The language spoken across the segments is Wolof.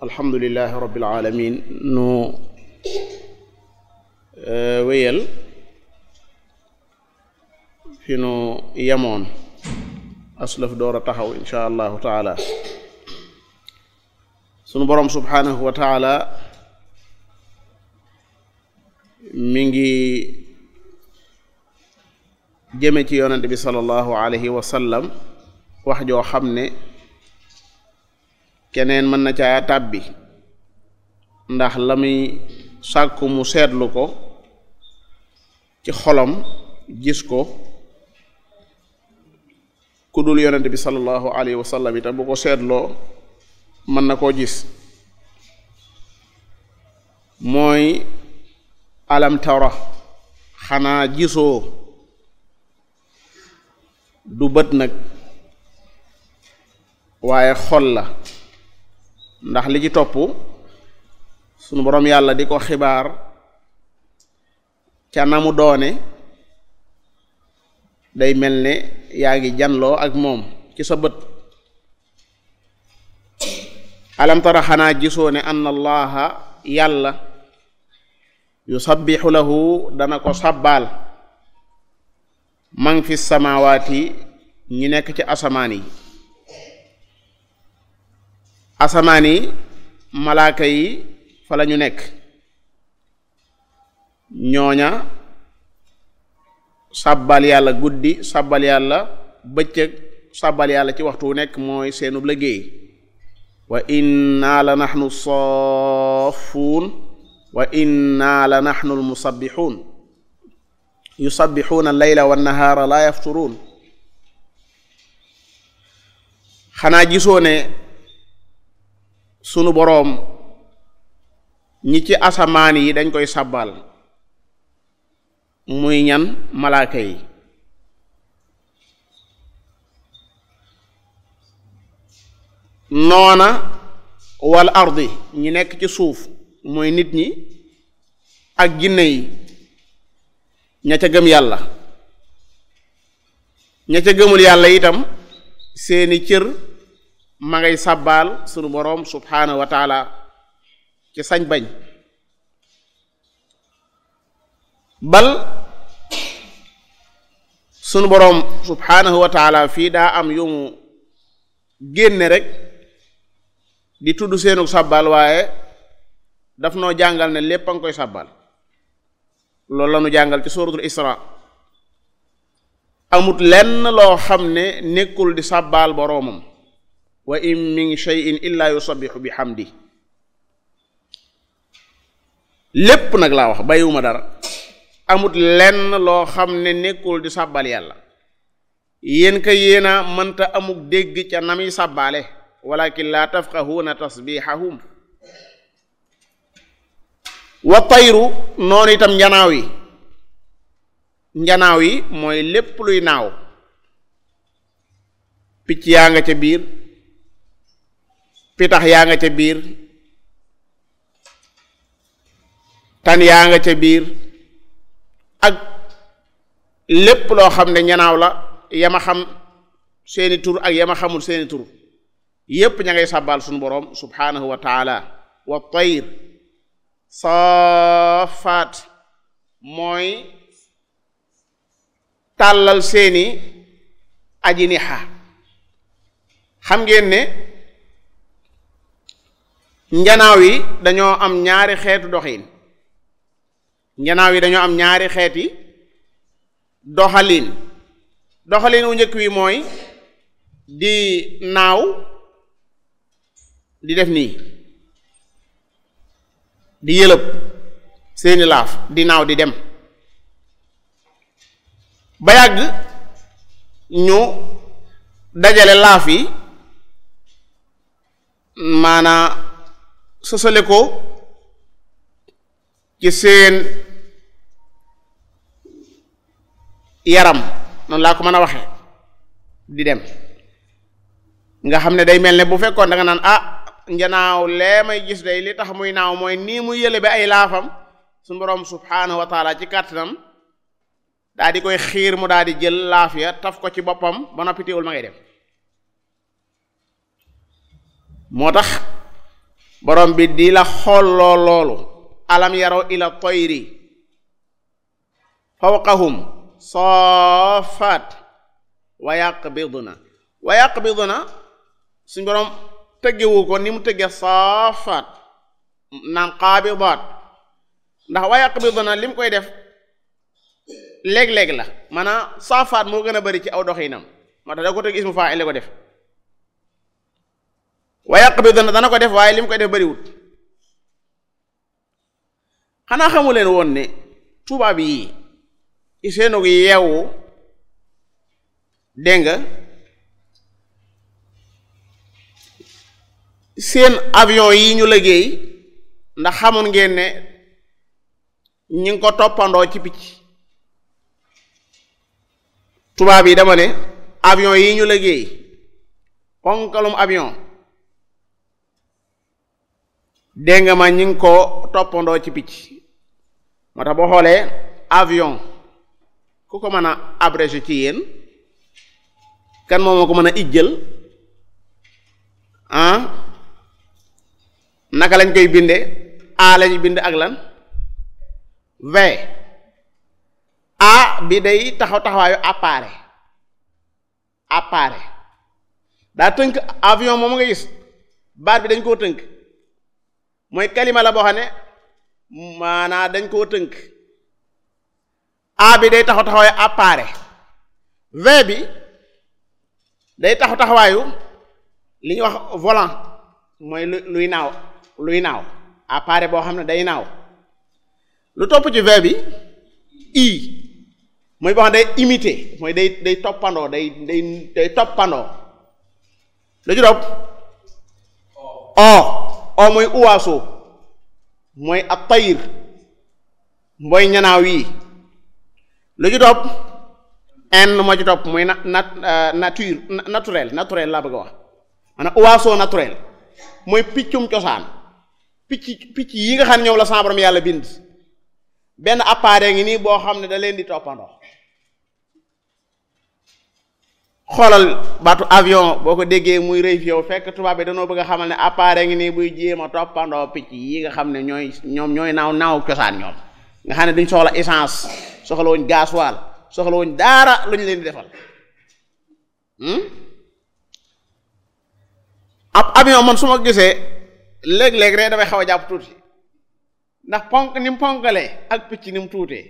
alhamdulilahi rabbil alamin nu wéyal fi nu yemoon aslaf door a taxaw insha allahu taala sunu boroom subhanahu wa taala mi ngi jëme ci yonente bi sallallahu alayhi wa sallam wax joo xam ne keneen mën na caa tàbbi ndax la muy sàkku mu seetlu ko ci xolam gis ko ku dul yonente bi sallallahu alayhi wa sallam itam bu ko seetloo mën na koo gis mooy alam tara xanaa gisoo du bët nag waaye xol la ndax li ci topp sunu boroom yàlla di ko xibaar ca na mu doone day mel ne yaa ngi janloo ak moom ci sa bët alam tara xanaa gisoo ne anna allaha yàlla yusabbixu lahu dana ko sàbbaal man fi samaawaati ñi nekk ci asamaan yi asamaan yi malaaka yi fa la ñu nekk ñooña sàbbal yàlla guddi sàbbal yàlla bëccëg sàbbal yàlla ci waxtu wu nekk mooy seenub liggéey wa inna la naxnu saafuun wa inna la naxnu almusabbixuun yusabbixuuna allayla wannahaara laa yafturuun xanaa gisoo ne sunu boroom ñi ci asamaan yi dañ koy sàbbal muy ñan malaaka yi noona wal ardi ñi nekk ci suuf mooy nit ñi ak jinne yi ña ca gëm yàlla ña ca gëmul yàlla itam seeni cër ma ngay sàbbaal sunu boroom subhaanahu wa taala ci sañ bañ bal sunu boroom subhaanahu wa taala fii daa am yu mu génne rek di tudd seenu sàbbaal waaye daf noo jàngal ne lépp a nga koy sàbbaal loolu la nu jàngal ci suratul isra amut lenn loo xam ne nekkul di sàbbaal boroomam wa in min shay'in illa yusabbihu bi hamdi lépp nag laa wax bàyyiwuma dara amut lenn loo xam ne nekkul di sàbbal yàlla yéen ka yéena mënta amuk dégg ca na muy sàbbaale walakin laa tafqahuuna tasbihahum wa tayru noonu itam njanaaw yi njanaaw yi mooy lépp luy naaw picc yaa nga ca biir pitax yaa nga ca biir tan yaa nga ca biir ak lépp loo xam ne ñanaaw la yama xam seeni tur ak yama xamul seeni tur yépp ña ngay sàbbaal suñu boroom subhaanahu wa taala wa tayr saafaat mooy tàllal seeni ajiniha xam ngeen ne njanaaw yi dañoo am ñaari xeetu doxin njanaaw yi dañoo am ñaari xeeti doxalin doxalin wu njëkk wi mooy di naaw di def nii di yëlëb seeni laaf di naaw di dem ba yàgg ñu dajale laaf yi maanaa sësale ko ci seen yaram noonu laa ko mën a waxe di dem nga xam ne day mel ne bu fekkoon da nga naan ah njanaaw lee may gis day li tax muy naaw mooy nii mu yële bi ay laafam su boroom subhaanahu wa taala ci kàttanam daa di koy xiir mu daal di jël laaf ya taf ko ci boppam ba noppi teewul ma ngay dem moo tax borom bi di la xolloo loolu alam yaraw ila toyri fawqahum soofaat wa yaqbidna wa yaqbidna suñ borom tëggewu ko ni mu tëgge soofaat naan qaabidaat ndax wa yaqbidna li mu koy def léeg-léeg la maanaam saafaat moo gën a bari ci aw doxinam moo tax da ko tëgg ismu fa'il la ko def wa yaqbidna dana ko def waaye li mu koy def bariwut xanaa xamu leen woon ne tubaab yi seenug yeewu dégg nga seen avion yi ñu liggéey ndax xamoon ngeen ne ñi ngi ko toppandoo ci picc tubaab yi dama ne avion yi ñu liggéey ponkalum avion dégg nga ma ñi ngi ko toppandoo ci picc moo tax boo xoolee avion ku ko mën a abrégé ci yéen kan moom moo ko mën a ijjël ah naka lañ koy binde a lañu bind ak lan v a bi day taxaw taxawaayu appareil appareil daa tënk avion moom nga gis baat bi dañ koo tënk mooy kalima la boo xam ne maanaa dañ koo tënk a bi day taxaw taxawaayu appareil v bi day taxaw taxawaayu li ñuy wax volant mooy lu luy naaw luy naaw appareil boo xam ne day naaw lu topp ci v bi i mooy boo xam ne day imiter mooy day day toppandoo day day day toppandoo lu ci topp o o mooy uwaaso mooy ab tayir mooy ñanaaw yi lu ci topp n moo ci topp mooy na nat nature naturel naturel laa bëgg a wax maanaam oiseau naturel mooy piccum cosaan picc picc yi nga xam ne ñoom la sa borom yàlla bind benn appareil ngi nii boo xam ne da leen di toppandoo xoolal baatu avion boo ko déggee muy rëy fi yow fekk tubaab bi danoo bëgg a xamal ne appareil ngi nii buy jéem a toppandoo picc yi nga xam ne ñooy ñoom ñooy naaw naaw cosaan ñoom nga xam ne duñ soxla essence soxla wuñ gasoil soxla wuñ daara lu ñu leen di defal ab avion man su ma gisee léeg-léeg rek damay xaw a jàpp tuuti ndax ponk ni mu ponkalee ak picc ni mu tuutee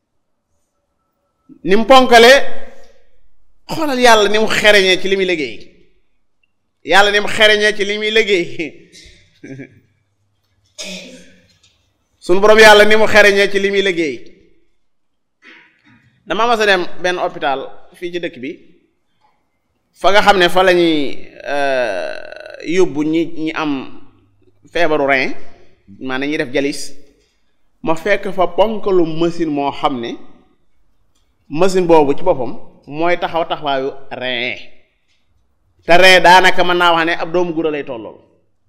ni mu ponkalee xoolal yàlla ni mu xereñee ci li muy liggéey yàlla ni mu xereñee ci li muy liggéey sunu borom yàlla ni mu xereñee ci li muy liggéey dama mas a dem benn hôpital fii ci dëkk bi fa nga xam ne fa la ñuy yóbbu ñi ñi am feebaru rein maanaam ñuy def jalis ma fekk fa ponkalu machine moo xam ne machine boobu ci boppam mooy taxaw taxawaayu rein te rein daanaka mën naa wax ne ab doomu gura lay tollool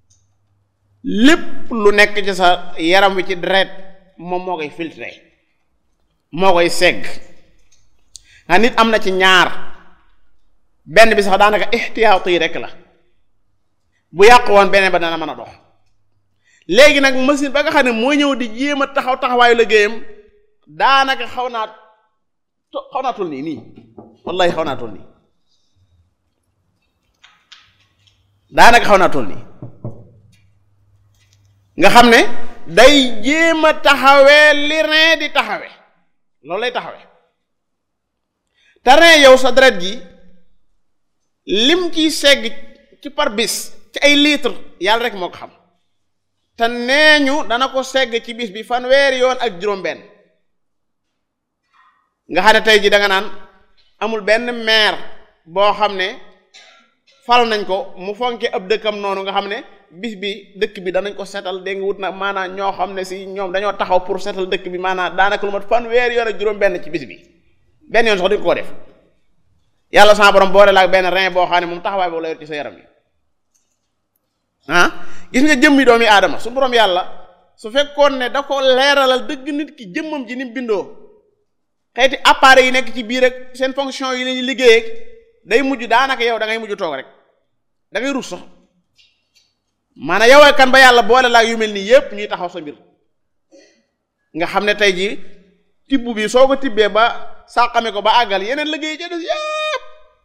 lépp lu nekk ci sa yaram wi ci deret moom moo koy filtré moo koy segg nga nit am na ci ñaar benn bi sax daanaka ixtiyaatu yi rek la bu yàqu woon beneen ba dana mën a dox léegi nag machine ba nga xam ne moo ñëw di jéem a taxaw taxawaayu liggéeyam daanaka xaw naa xaw naa tul nii nii wallahi xaw naa tul nii daanaka xaw naa tul nii nga xam ne day jéem a taxawee li rein di taxawe loolu lay taxawe te rein yow sa deret ji lim ciy segg ci par bis ci ay litre yàlla rek moo ko xam te nee ñu dana ko segg ci bis bi fanweeri yoon ak juróom-benn nga xam ne tey ji da nga naan amul benn maire boo xam ne fal nañ ko mu fonke ab dëkkam noonu nga xam ne bis bi dëkk bi danañ ko setal dégg nga wut na maanaam ñoo xam ne si ñoom dañoo taxaw pour setal dëkk bi maanaam daanaka lu mat fanweeri yoon ak juróom-benn ci bis bi benn yoon sax duñ ko def yàlla sama borom boole la ak benn rein boo xam ne moom taxawaay boobu la yor ci sa yaram yi ah gis nga jëmmi doomi aadama su borom yàlla su fekkoon ne da ko leeralal dëgg nit ki jëmmam ji ni mu bindoo xeeti appareil yi nekk ci biir rek seen fonction yi lañuy liggéey day mujj daanaka yow da ngay mujj toog rek da ngay rus sax maanaam yow kan ba yàlla boole laa yu mel nii yépp ñuy taxaw sa mbir nga xam ne tey jii tibb bi soo ko tibbee ba sàqame ko ba àggal yeneen liggéey ca des yépp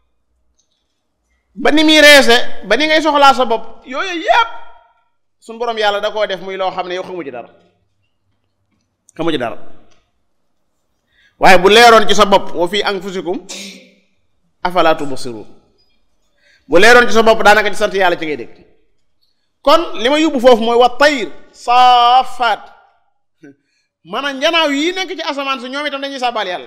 ba ni muy reese ba ni ngay soxlaa sa bopp yooyu yépp suñ boroom yàlla da koo def muy loo xam ne yow xamu ci dara xamu ci dara waaye bu leeroon ci sa bopp wa fii anfusikum afala tubsirun bu leeroon ci sa bopp daanaka ci sant yàlla ci ngay dégg kon li ma yóbbu foofu mooy wa tayr saafaat maanaam njanaaw yi nekk ci asamaan si ñoom itam dañuy sàbbaal yàlla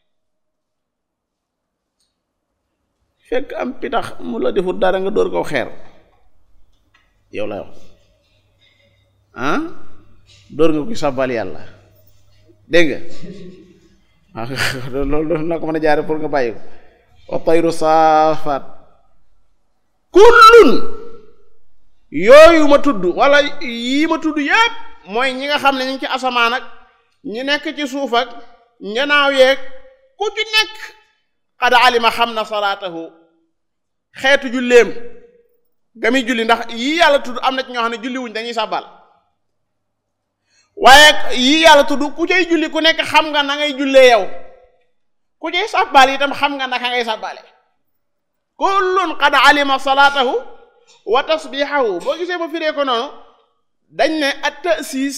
fekk am pitax mu la defut dara nga dóor ko xeer yow la yow ah dóor nga ko sàbbaal yàlla dégg nga waaw loolu doon na ko mën a jaare pour nga bàyyi ko wa tayru saafaat kullun yooyu ma tudd wala yii ma tudd yépp mooy ñi nga xam ne ñu ngi ci asamaan ak ñi nekk ci suuf ak njanaaw yeeg ku ci nekk xad alima xam na salaatahu xeetu julleem ga muy julli ndax yii yàlla tudd am na ci ñoo xam ne julli wuñ dañuy sàbbal waaye yii yàlla tudd ku cay julli ku nekk xam nga na ngay jullee yow ku cay sàbbal itam xam nga naka ngay sàbbale kullun qad alima salaatahu wa tasbihahu boo gisee ma firee ko noonu dañ ne at ta'sis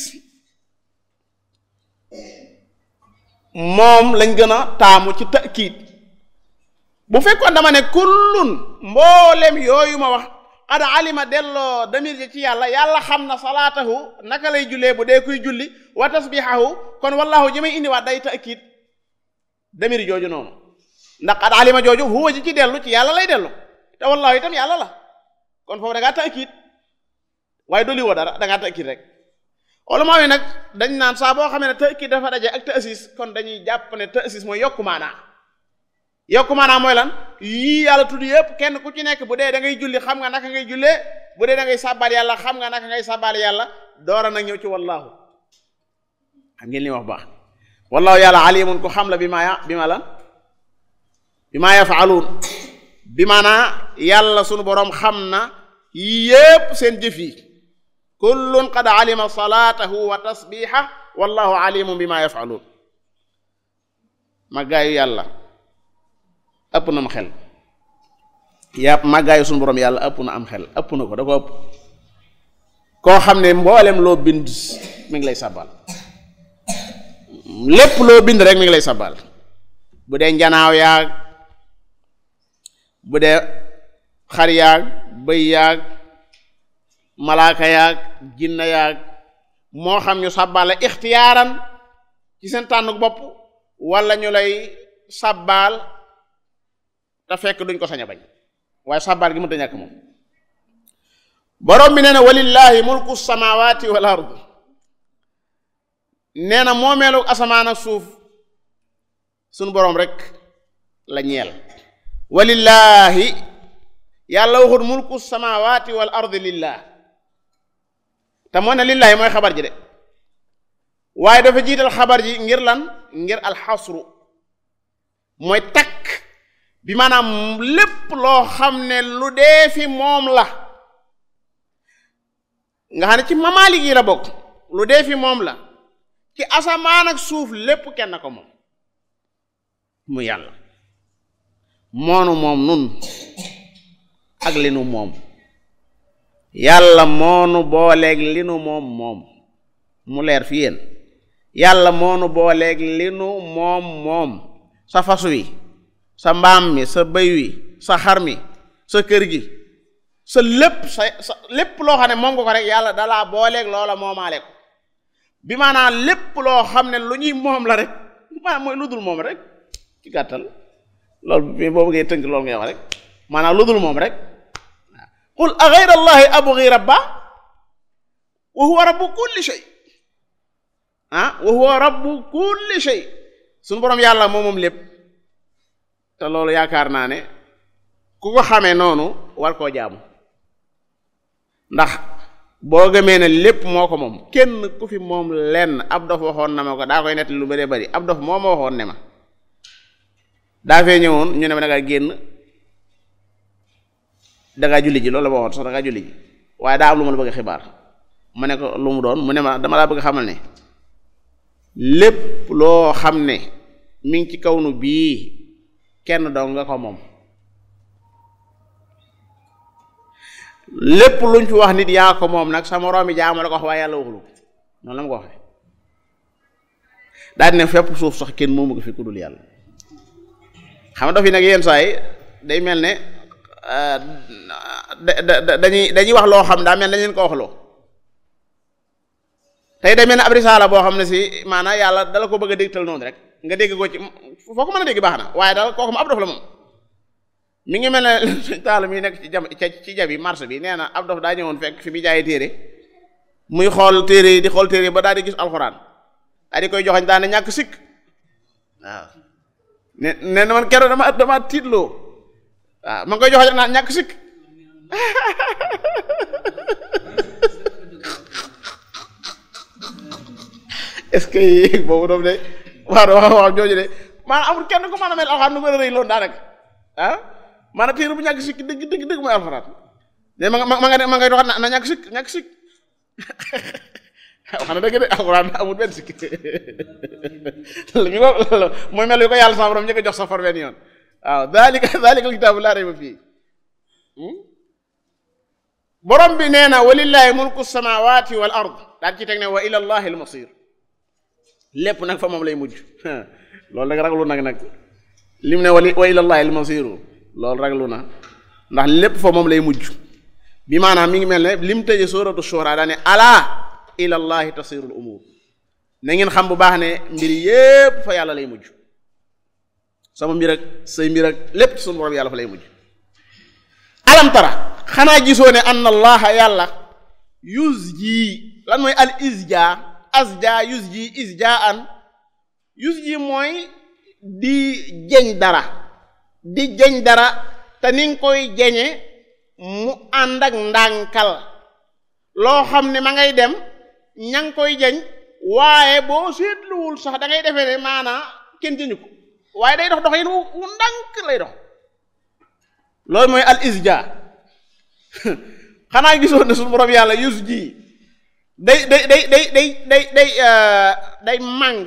moom lañ gën a taamu ci ta'kiid bu fekkoon dama ne kullun mboolem yooyu ma wax qad alima delloo damir ji ci yàlla yàlla xam na salaatahu naka lay jullee bu dee kuy julli wa tasbihahu kon wallahu ji may indiwaat day ta'kiid damir jooju noonu ndax qad alima jooju huwa ji ci dellu ci yàlla lay dellu te wallahu itam yàlla la kon foofu da ngaa ta'kiid waaye dolli woo dara da ngaa ta'kiid rek ulama yi nag dañ naan saa boo xamee ne ta'kiid dafa daje ak ta'sis kon dañuy jàpp ne ta'sis mooy yokku maanaa yokku maanaa mooy lan yii yàlla tudd yëpp kenn ku ci nekk bu dee da ngay julli xam nga naka ngay jullee bu dee da ngay sàbbaal yàlla xam nga naka ngay sàbbaal yàlla doora nag ñëw ci wallaahu xam ngeen li wax baax wallaahu yàlla alimun ku xam la bi ma ya bi ma lan bi ma yafaaluun bi maanaa yàlla sunu boroom xam na yépp seen jëf yi kullun qad alima salaatahu wa tasbiha wallahu alimun bi ma yafaaluun màggaayu yàlla ëpp na am xel yàpp màggaayu sunu boroom yàlla ëpp na am xel ëpp na ko da ko ëpp koo xam ne mboolem loo bind mi ngi lay sàbbal lépp loo bind rek mi ngi lay sàbbal bu dee njanaaw yaag bu dee xar yaag bëy yaag malaaka yaag jinna yaag moo xam ñu sàbbaal la ixtiyaaran ci seen tànn bopp wala ñu lay sàbbaal te fekk duñ ko sañ a bañ waaye sàbbaal gi mënta ñàkk moom borom bi nee na walillahi mulku samawati wal ard nee na moomeelu asamaan ak suuf sunu boroom rek la ñeel walillahi yàlla waxut mulku samawati wal ardi lillah te moo ne lillahi mooy xabar ji de waaye dafa jiital xabar ji ngir lan ngir alxasru mooy takk bi maanaam lépp loo xam ne lu dee fi moom la nga xam ne ci mamaalik yi la bokk lu dee fi moom la ci asamaan ak suuf lépp kenn ko moom mu yàlla moonu moom nun ak li nu moom yàlla moonu booleeg li nu moom moom mu leer fi yéen yàlla moonu booleeg li nu moom moom sa fas wi sa mbaam mi sa bëy wi sa xar mi sa kër gi sa lépp sa sa lépp loo xam ne moom nga ko rek yàlla dalaa booleeg loola moomaale ko bi maanaam lépp loo xam ne lu ñuy moom la rek maanaam mooy lu dul moom rek ci gàttal loolu boobu ngay tënk loolu ngay wax rek maanaam lu dul moom rek qul a ghayra allahi abghi rabba wa huwa rabbu kulli shay ah wa huwa rabbu kulli shay suñu boroom yàlla moom moom lépp te loolu yaakaar naa ne ku ko xamee noonu war koo jaamu ndax boo gëmee ne lépp moo ko moom kenn ku fi moom lenn ab dof waxoon na ma ko daa koy nett lu bëree bëri ab dof moo ma waxoon ne ma daa fee ñëwoon ñu ne ma dangaa génn dangaa julli ji loolu la ma waxoon sax dangaa julli ji waaye daa am lu ma la bëgg a xibaar ma ne ko lu mu doon mu ne ma dama laa bëgg xamal ne lépp loo xam ne mi ngi ci kaw nu bii kenn dong nga ko moom lépp luñ fi wax nit yaa ko moom nag sa moroomi jaamu la ko wax waaye yàlla waxulu noonu la ma ko waxee daal di ne fépp suuf sax kenn moomu ko fi ku dul yàlla xam nga daf yi nag yenn saa yi day mel ne da dañuy dañuy wax loo xam daa mel dañ leen ko wax loo tey day mel ne ab risaala boo xam ne si maanaam yàlla dala ko bëgg a dégtal noonu rek nga dégg ko ci foo ko mën a dégg baax na waaye daal kooku mu ab dof la moom mi ngi mel ne suñ taal mi nekk ci jam ci jabi marché bi nee na ab dof daa ñëwoon fekk fi muy jaayee téere muy xool téere yi di xool téere yi ba daal di gis alxuraan daal di koy joxañ daal ne ñàkk sikk waaw ne ne na man keroog dama dama tiitloo waaw ma ngi koy joxañ naan ñàkk sikk est-ce que boobu doom de waaw wax wax jooju de maanaam amul kenn ku mën a mel alxuraan nu gën a rëy loolu daanaka ah maanaam téere bu ñàkk sikk dëgg dëgg dëgg mooy alxuraan ne ma nga ma nga ma ngay doxat na ñàkk sikk ñàkk sikk wax na dëgg de alxuraan amul benn sikk mi ko mooy mel yu ko yàlla sama borom njëkk a jox safar benn yoon waaw daalika daalika kitaabu laa rayba fii borom bi nee na walillahi mulku samawati wal ard daal ci teg ne wa ila allahi al masir lépp nag fa moom lay mujj loolu nag raglu nag nag lim ne wali wa ilallahi al masiru loolu raglu na ndax lépp fa moom lay mujj bi maanaam mi ngi mel ne lim tëje suratu shura daa ne alaa ilallahi tasirul umur na ngeen xam bu baax ne mbir yépp fa yàlla lay mujj sama mbir ak say mbir ak lépp ci sunu borom yàlla fa lay mujj alam tara xanaa gisoo ne anna allaha yàlla yusji lan mooy al isja asja yusji isjaan yusji mooy di jeñ dara di jeñ dara te ni nga koy jeñe mu ànd ak ndànkal loo xam ne ma ngay dem ña ngi koy jeñ waaye boo seetluwul sax da ngay defee ne maanaa kenn jëñu ko waaye day dox dox yin wu ndànk lay dox loolu mooy al isja xanaa gisoon ne suñu borom yàlla yus ji day day day day day day day day màng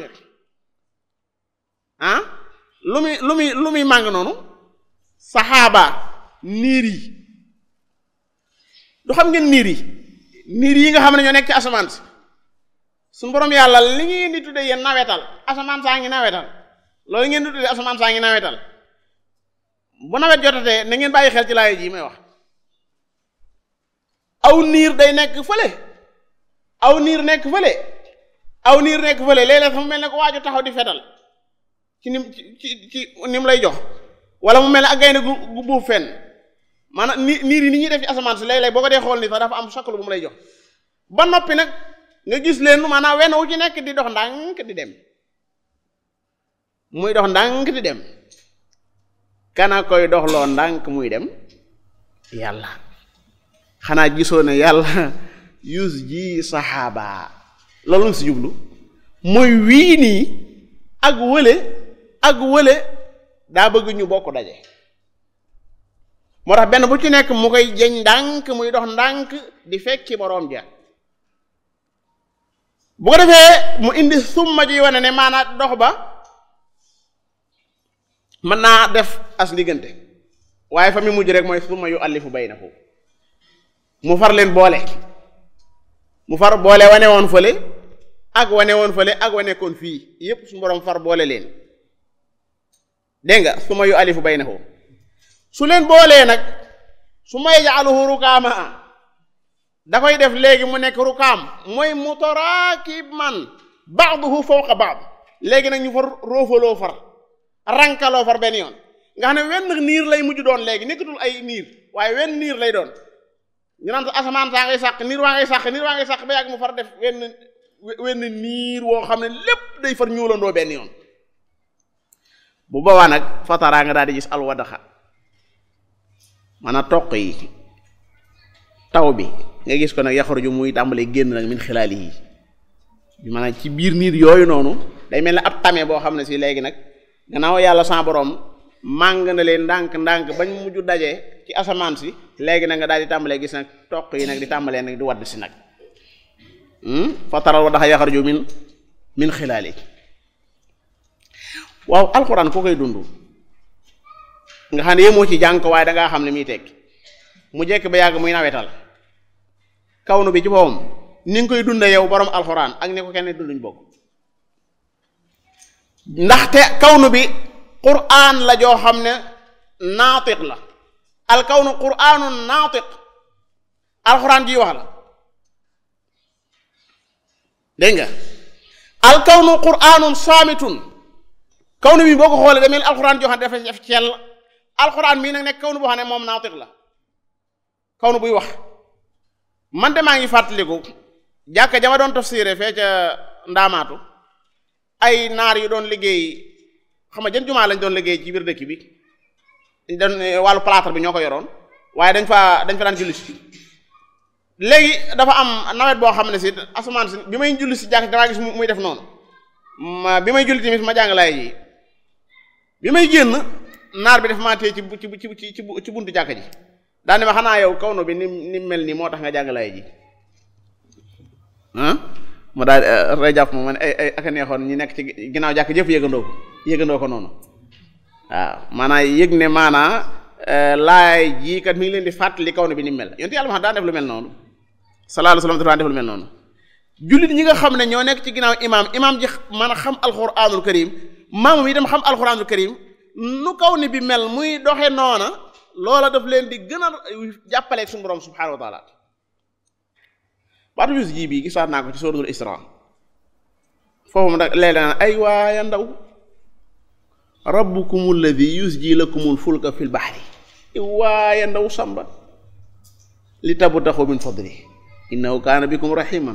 ah lu muy lu muy lu muy màng noonu saxaaba niir yi du xam ngeen niir yi niir yi nga xam ne ñoo nekk ci asamaan si suñu borom yàlla li ngeen di tuddee yéen nawetal asamaan saa ngi nawetal loolu ngeen di tuddee asamaan saa ngi nawetal bu nawet jotatee na ngeen bàyyi xel ci laay ji may wax aw niir day nekk fële aw niir nekk fële aw niir nekk fële léeg-léeg mu mel ne ko waaju taxaw di fetal ci nim ci ci nim lay jox wala mu mel ne ak gaynde gu gu buuf fenn maanaam ni niir yi ni ñuy def ci asamaan si léeg-léeg boo ko dee xool ni sax dafa am saklu bu mu lay jox ba noppi nag nga gis leen maanaam wenn wu ci nekk di dox ndànk di dem muy dox ndànk di dem kana koy doxloo ndànk muy dem yàlla xanaa gisoo ne yàlla yus ji saxaaba loolu nga si jublu mooy wii nii ak wële ak wële daa bëgg ñu bokk daje moo tax benn bu ci nekk mu koy jeñ ndànk muy dox ndànk di fekki boroom ja bu ko defee mu indi summa ji wane ne maanaam dox ba mën naa def as liggante waaye fa mi mujj rek mooy summa yu allifu baynahu mu far leen boole mu far boole wane woon fële ak wane woon fële ak wane koon fii yépp su borom far boole leen dégg nga summa yu allifu baynahu su leen boolee nag su may jaaluhu rukaama da koy def léegi mu nekk rukaam mooy mutaraakiban ba'duhu fawqa ba'd léegi nag ñu far roofaloo far rankaloo far benn yoon nga xam ne wenn niir lay mujj doon léegi nekkatul ay niir waaye wenn niir lay doon ñu naan asamaan saa ngay sàq niir waa ngay sàq niir waa ngay sàq ba yàgg mu far def wenn wenn niir woo xam ne lépp day far ñuulandoo benn yoon bu boobaa nag fataraa nga daal di gis alwadaxa maanaam toq yi taw bi nga gis ko nag yaxaruju muy tàmbalee génn nag min xilaali yi bi maanaam ci biir niir yooyu noonu day mel ne ab tame boo xam ne si léegi nag gannaaw yàlla sa borom màng na leen ndànk-ndànk bañ mujj daje ci asamaan si léegi nag nga daal di tàmbalee gis nag toq yi nag di tàmbalee nag di wadd si nag fa taral wa daxa yaxarju min min xilaali waaw alxuraan koo koy dund nga xam ne yéemoo ci jàng ko waaye dangaa xam ne muy tekki mu jekk ba yàgg muy nawetal kawnu bi ci boppam ni nga koy dunda yow borom alxuraan ak ni ko kenn dunduñ bokk ndaxte kawnu bi quraan la joo xam ne naatiq la al kawnu quraanu naatiq alxuraan ji wax la dégg nga al kawnu quraanun saamitun kawnu bi boo ko xoolee demel alxuraan joo xam ne dafa def cell alxuraan mii nag nekk kawnu boo xam ne moom naatiq la kawnu buy wax man de maa ngi fàttaliku jàkka jama doon tafsiré fee ca ndaamaatu ay naar yu doon liggéey xam nga jën jumaa lañ doon liggéey ci biir dëkk bi dañ wàllu plâtre bi ñoo ko yoroon waaye dañ fa dañ fa daan julli si léegi dafa am nawet boo xam ne si asamaan si bi may julli si jàkk damaa gis muy def noonu ma bi may julli tamit ma jàng laay ji bi may génn naar bi def maa téye ci ci ci ci ci buntu jàkk ji daane ma xanaa yow kaw no bi ni ni mel nii moo tax nga jàng laay ji ah mu daal rey jàpp ma man ay ay aka neexoon ñi nekk ci ginnaaw jàkk jëpp yëgandoo ko yëgandoo ko noonu waaw maanaa yëg ne maanaa laay jii kat mi ngi leen di fàttali kaw ne bi ni mel yonte yàlla ma xam daan def lu mel noonu sallallahu alayhi wasallam daan def lu mel noonu jullit ñi nga xam ne ñoo nekk ci ginnaaw imaam imaam ji mën a xam alquranul karim maamu yi dem xam alquranul karim nu kaw ni bi mel muy doxe noona loola daf leen di gën a jàppaleeg suñu borom subhanahu wa taala baatu bis jii bii gisaat naa ko ci suratul isra foofu mu nag léeg naan ay waaya ndaw rabbukum alladi yusji lakumul fulka fil bahri waaya ndaw samba li tabtaxu min fadli innahu kaana bikum rahiman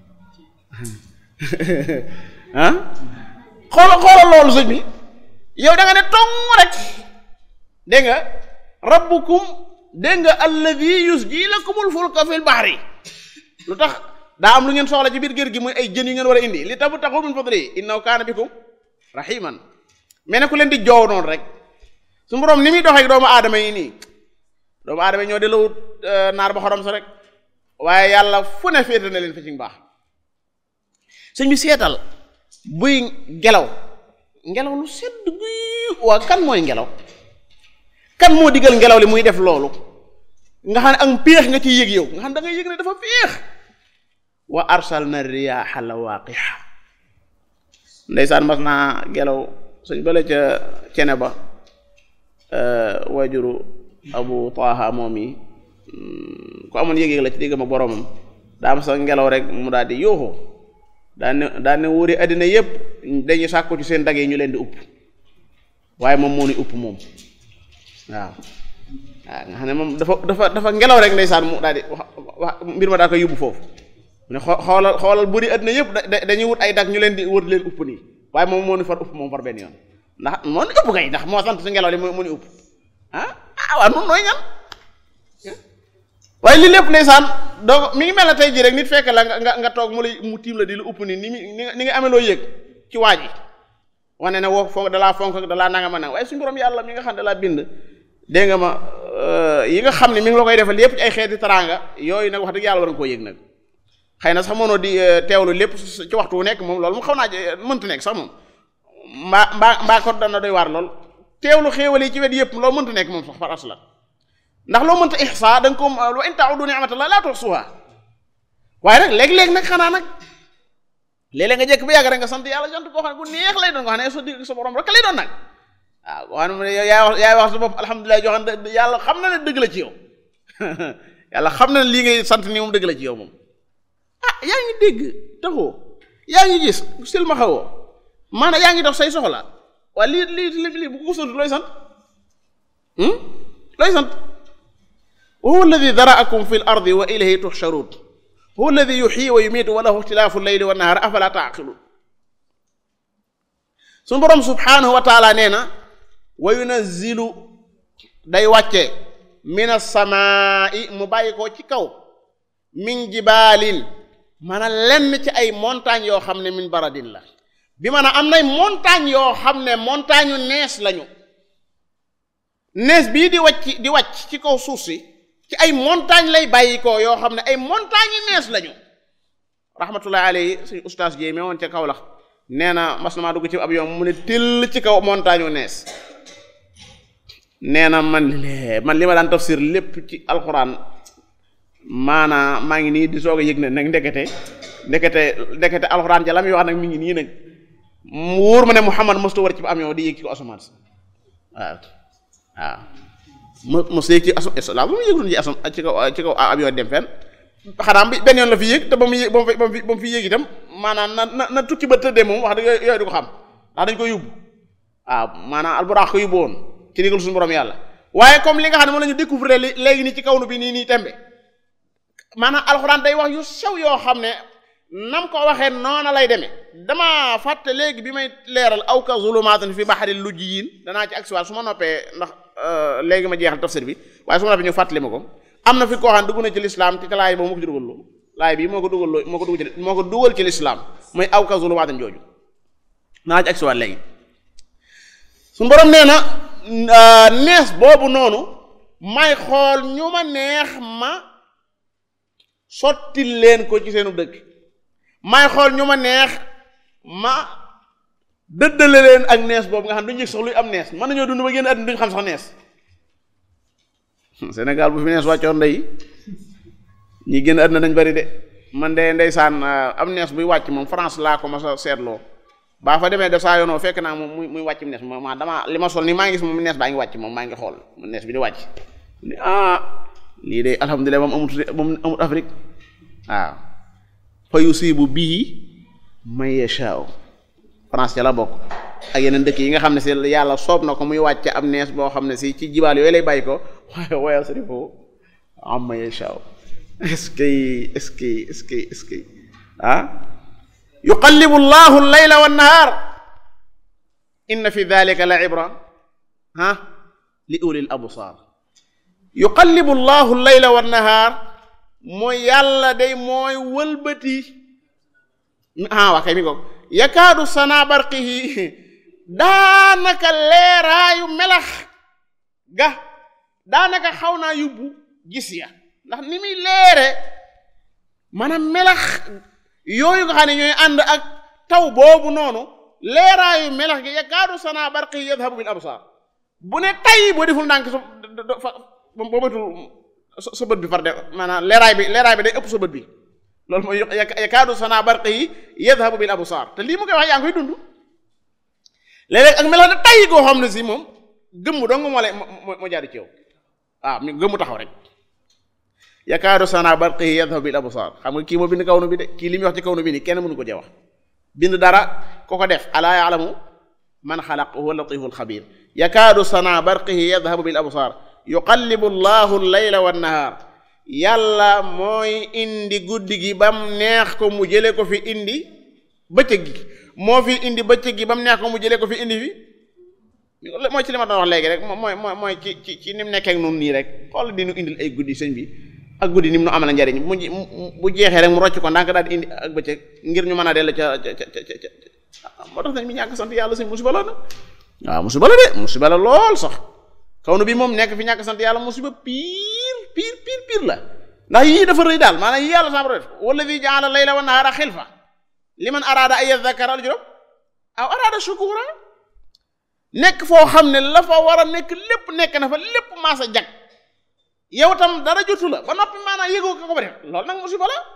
ah xoola xoola loolu sëñ bi yow da nga ne tong rek dégg nga rabbukum dégg nga alladi yusji lakumul fulka fil bahri lu tax daa am lu ngeen soxla ci biir géej gi muy ay jën yu ngeen war a indi li tabu taxu min fadli innahu kaana bikum rahiman mais ne ku leen di joow noonu rek su borom ni muy doxee doomu aadama yi nii doomu aadama yi ñoo di lawut naar ba xorom sa rek waaye yàlla fu ne féete na leen fa ci baax sëñ bi seetal buy ngelaw ngelaw lu sedd guy waa kan mooy ngelaw kan moo digal ngelaw li muy def loolu nga xam ne ak péex nga ciy yëg yow nga xam da ngay yëg ne dafa péex wa arsalna riyaaha lawaaqiha ndeysaan mas naa ngelaw suñ bale ca cene ba waajuru abu taaha moom yi ku amoon yëg-yëg la ci digg ma boromam daa am sa ngelaw rek mu daal di yooxu daa ne daa ne wóori àddina yépp dañuy sàkku ci seen dag yi ñu leen di upp waaye moom moo ni upp moom waaw waaw nga xam ne moom dafa dafa dafa ngelaw rek ndeysaan mu daal di wax wax mbir ma daa koy yóbbu foofu mu ne xoolal xoolal buri àddina yépp dañuy wut ay dag ñu leen di wër leen upp nii waaye moom moo ni far upp moom far benn yoon ndax moo ni upp kay ndax moo sant su ngelaw li mu ni upp ah ah waaw nun nooy ñan waaye lii lépp ndeysaan donc mi ngi mel ne tey jii rek nit fekk la nga nga toog mu lay mu tiim la di lu upp ni ni ni nga amee loo yëg ci waa ji wane ne woo fonk dalaa fonk dalaa nanga ma nanga waaye suñu borom yàlla mi nga xam ne dalaa bind dégg nga ma yi nga xam ne mi ngi la koy defal yépp ci ay xeeti teraanga yooyu nag wax dëgg yàlla war nga koo yëg nag xëy na sax mënoo di teewlu lépp ci waxtu wu nekk moom loolu mu xaw naa mënta nekk sax moom mbaa mbaa mbaa ko dana doy waar lool teewlu xéewal yi ci wet yépp loolu mënta nekk moom sax par asla ndax loo mënta ihsa da nga ko wa in ta'udu ni'matallahi la tuhsuha waaye nag léeg-léeg nag xanaa nag léeg-léeg nga jekk ba yàgg rek nga sant yàlla sant koo xam ne bu neex lay doon nga xam ne sa digg sa borom rek lay doon nag waaw koo xam ne yaay wax yaay wax sa bopp alhamdulilah joo xam ne yàlla xam na ne dëgg la ci yow yàlla xam na ne lii ngay sant nii moom dëgg la ci yow moom ah yaa ngi dégg taxoo yaa ngi gis silma xawoo maanaam yaa ngi dox say soxla waaye lii lii lii bu ko sant looy sant looy sant wa huwa alladi daraakum fi l ardi wa ilayhi tuxsharuun huwa alladi yuxyi wa yumiitu wa lahu ixtilaafu leyli wa nahaar afala taaqiluun suñu boroom subhaanahu wa taala nee na wa yunazzilu day wàcce min asamaai mu bàyyi ko ci kaw min jibaalin maanaam lenn ci ay montagnes yoo xam ne min baradin la bi maanaam am nay montagne yoo xam ne montagne yu nees lañu nees bii di wàcc di wàcc ci kaw suuf si ci ay montagne lay bàyyi ko yoo xam ne ay montagne yi nees lañu rahmatullahi alayhi suñu ustaas jéy mee woon ca kaw la nee na mas na maa dugg ci ab yoon mu ne tëll ci kaw montagne wu nees nee na man lee man li ma daan tafsir lépp ci alxuraan maanaa maa ngi nii di soog a yëg ne nag ndekete ndekete ndekete alxuraan ja la muy wax nag mi ngi nii nag mu wóor ma ne Muhammad mosta war ci ba am yow di yéeg ci ko asamaan si waaw waaw mo mos yéeg ci asu la bu mu yéegul ci asam ci kaw ci kaw ab yoon dem fenn xanaa bi benn yoon la fi yéeg te ba mu yéeg ba mu fi ba mu fi yéeg itam maanaam na na na tukki ba tëddee moom wax dëgg yooyu du ko xam ndax dañ ko yóbbu waaw maanaam alburaax ko yóbbu woon ci ndigal suñu borom yàlla waaye comme li nga xam ne moom la ñu découvrir léegi nii ci kaw nu bi nii nii tembe maanaam alxuraan day wax yu sew yoo xam ne nam ko waxee noona lay demee dama fàtte léegi bi may leeral aw ka zulumaatin fi baxari lujjiyin danaa ci agsiwaat su ma noppee ndax léegi ma jeexal tafsir bi waaye su ma noppee ñu fàttali ma ko am na fi koo xam ne dugg na ci lislaam ci laay boobu moo ko ci dugal loo laay bii moo ko dugal loo moo ko dugal ci moo ko dugal ci lislaam mooy aw ka zulumaatin jooju danaa ci agsiwaat léegi suñu borom nee na nees boobu noonu may xool ñu ma neex ma sottil leen ko ci seenu dëkk may xool ñu ma neex ma dëddale leen ak nees boobu nga xam duñu yëg sax luy am nees mën nañoo dund ba génn àdduna duñu xam sax nees Sénégal bu fi nees wàccoon ndey ñi génn àdduna dañ bari de man de ndeysaan am nees buy wàcc moom France laa ko ma sa seetloo baa fa demee def saa yoonoo fekk naa moom muy muy wàcc nees ma ma dama li ma sol ni maa ngi gis moom nees baa ngi wàcc moom maa ngi xool nees bi di wàcc ni ah lii de alhamdulilah moom amut moom amut Afrique waaw fa yusibu bii man yashaa France ca la bokk ak yeneen dëkk yi nga xam ne si yàlla soob na ko muy wàcc am nees boo xam ne si ci jibaal yooyu lay bàyyi ko waaye waaye sarifu am man yashaa est-ce que est-ce que est-ce que est-ce que ah yuqallibu llahu al-layla wan-nahaar inna fi dhalika la ibra ah li ulil absar yuqallibu llahu al-layla wan-nahaar mooy yàlla day mooy wëlbati ah waa kay mi ko yakaadu sana barqihi daanaka leeraayu melax ga daanaka xaw naa yóbbu gis ya ndax ni muy leere maanaam melax yooyu nga xam ne ñooy ànd ak taw boobu noonu leeraayu melax gi yakaadu sana barqihi yadhabu bil absar bu ne tay boo deful ndànk sa fa boo matul sa bët bi far de maanaam leeraay bi leeraay bi day ëpp sa bët bi loolu mooy yakaadu sana barqihi yadhabu bil absar te lii mu koy wax yaa ngi koy dund léeg-léeg ak melax da tay goo xam ne si moom gëmm dong moo lay moo jaadu ci yow waaw mi gëmmu taxaw rek yakaadu sana barqihi yadhabu bil absar xam nga kii moo bind kaw nu bi de kii li muy wax ci kaw nu bi nii kenn mënu ko jee wax bind dara ko ko def alaa yaalamu man xalaq huwa latiful xabir yakaadu sana barqihi yadhabu bil absar yuqallibu llahu layla wan nahaar yàlla mooy indi guddi gi bam neex ko mu jële ko fi indi bëccëg gi moo fi indi bëccëg gi bam neex ko mu jële ko fi indi fi mooy ci li ma doon wax léegi rek mooy mooy mooy ci ci ci ni mu nekkee ak nun nii rek xool di nu indil ay guddi sëñ bi ak guddi ni mu nu amal njariñ mu bu jeexee rek mu rocc ko ndànk daal di indi ak bëccëg ngir ñu mën a dellu ca ca ca ca moo tax nañ mi ñàkk sant yàlla sëñ musiba la na waaw musiba la de musiba la lool sax kaw nu bi moom nekk fi ñàkk sant yàlla musiba piir piir piir piir la ndax yii dafa rëy daal maanaam yii yàlla sama def walladi jaala layla wa nahaara xilfa liman araada ay yadhakkara al juróom aw araada shukura nekk foo xam ne la fa war a nekk lépp nekk na fa lépp maasa jag yow tam dara jotu la ba noppi maanaam yëgoo ko ko ba def loolu nag musiba la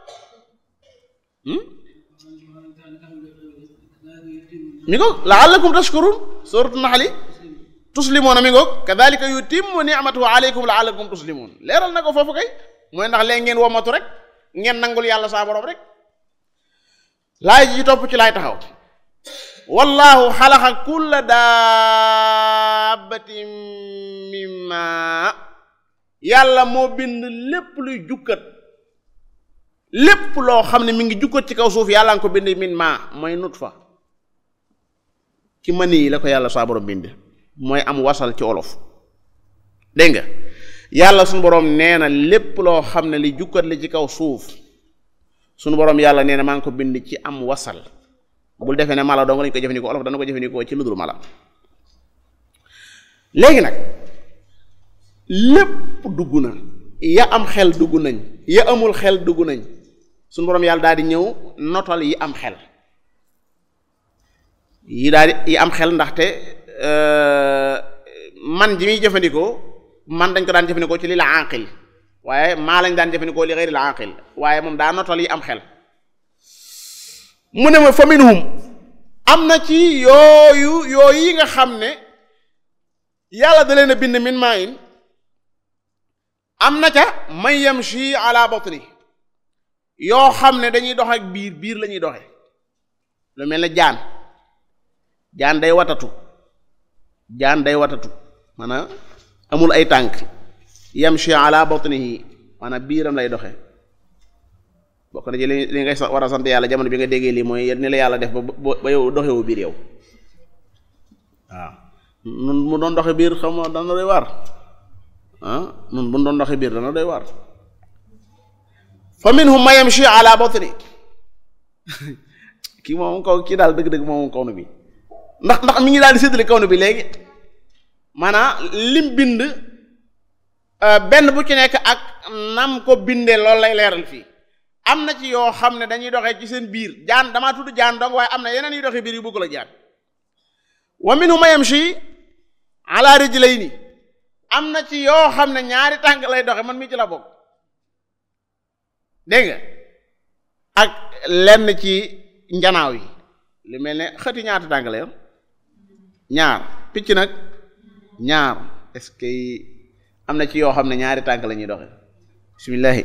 mi ngoog laallakum tashkurun suratu naxli tuslimoona mi ngoog kadalika yutimmu ni'matahu alaykum laallakum tuslimun leeral na ko foofu kay mooy ndax léegi ngeen womatu rek ngeen nangul yàlla saa borom rek laay ji topp ci laay taxaw wallahu xalaqa kulla dabbatin mimma yàlla moo bind lépp luy jukkat lépp loo xam ne mi ngi jukkat ci kaw suuf yàlla nga ko bind min ma mooy nut fa ci mani yi la ko yàlla saa borom bind mooy am wasal ci olof dégg nga yàlla suñu borom nee na lépp loo xam ne li jukkat la ci kaw suuf suñu borom yàlla nee na maa ngi ko bind ci am wasal bul defee ne mala dong lañ ko jëfandikoo olof dana ko jëfandikoo ci ludul mala léegi nag lépp dugg na ya am xel dugg nañ ya amul xel dugg nañ suñu borom yàlla daal di ñëw notal yi am xel yi daal di yi am xel ndaxte man ji muy jëfandikoo man dañ ko daan jëfandikoo ci li la aqil waaye maa lañ daan jëfandikoo li xëyri la aqil waaye moom daa notal yi am xel mu ne ma fa minhum am na ci yooyu yooyu yi nga xam ne yàlla da leen a bind min maa in am na ca man yamshi ala batni yoo xam ne dañuy dox ak biir biir la ñuy doxe lu mel ne jaan jaan day watatu jaan day watatu maanaam amul ay tànk yamshi ala batnihi maanaam biiram lay doxe bokk na ci li li ngay war a sant yàlla jamono bi nga déggee lii mooy ni la yàlla def ba ba yow doxewu biir yow waaw nun mu doon doxe biir xam nga dana doy waar ah nun bu doon doxe biir dana doy waar fa minhum man yamshi ala batni kii moom kaw kii daal dëgg-dëgg moom kaw na bi ndax ndax mi ngi daal di séddale kaw na bi léegi maanaam lim bind benn bu ci nekk ak nam ko bindee loolu lay leeral fii am na ci yoo xam ne dañuy doxee ci seen biir jaan damaa tudd jaan dong waaye am na yeneen yu doxee biir yu bëgg la jaan wa minhum man yamshi ala rijlayni am na ci yoo xam ne ñaari tànk lay doxe man mii ci la bokk dégg nga ak lenn ci njanaaw yi lu mel ne xëti ñaata tànk la yor ñaar picc nag ñaar est-ce que am na ci yoo xam ne ñaari tànk la ñuy doxe bismillahi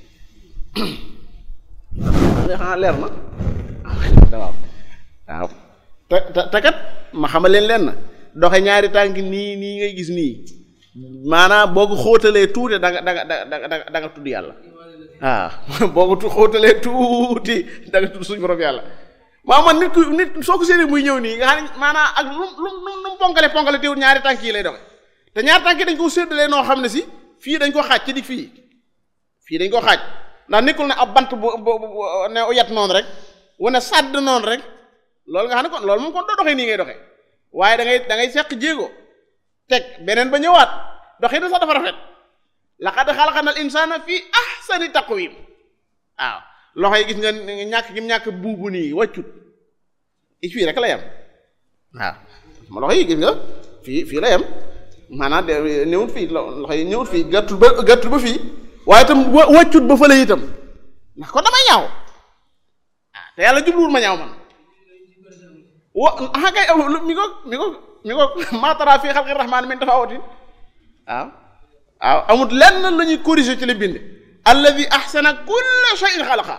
xanaa leer na waaw waaw te te te kat ma xamal leen leen na doxe ñaari tànk nii nii ngay gis nii maanaam boo ko xóotalee tuuti da nga da nga da nga da nga tudd yàlla waaw boo ko xóotalee tuuti da nga tudd suñu borom yàlla waaw man nit ku nit soo ko séenee muy ñëw nii nga xam ne maanaam ak lu lu lu mu ponkale ponkale teewul ñaari tànk yi lay doxe te ñaari tànk yi dañ ko séddalee noo xam ne si fii dañ ko xaaj ci dig fii fii dañ ko xaaj ndax nekkul ne ab bant bu bu ne yat noonu rek wane sàdd noonu rek loolu nga xam ne kon loolu moom kon doo doxee nii ngay doxee waaye da ngay da ngay seq jéego teg beneen ba ñëwaat doxee na sax dafa rafet laqad xalaqnal insaana fii ahsani taqwiim waaw loxo yi gis nga ñàkk gi ñàkk buubu nii wàccut i fii rek la yem waaw ma loxo yi gis nga fii fii la yem maanaam de néewut fii loxo yi ñëwut fii gàttul ba gàttul ba fii waaye itam wàccut ba fële itam ndax kon damay ñaaw ah te yàlla jubluwul ma ñaaw man wa ah kay mi ko mi ko mi ko maatara fii xalqi rahmaan min tafawutin waaw waaw amut lenn la ñuy corriger ci li bind alladi ahsana kulla shay'in xalaqa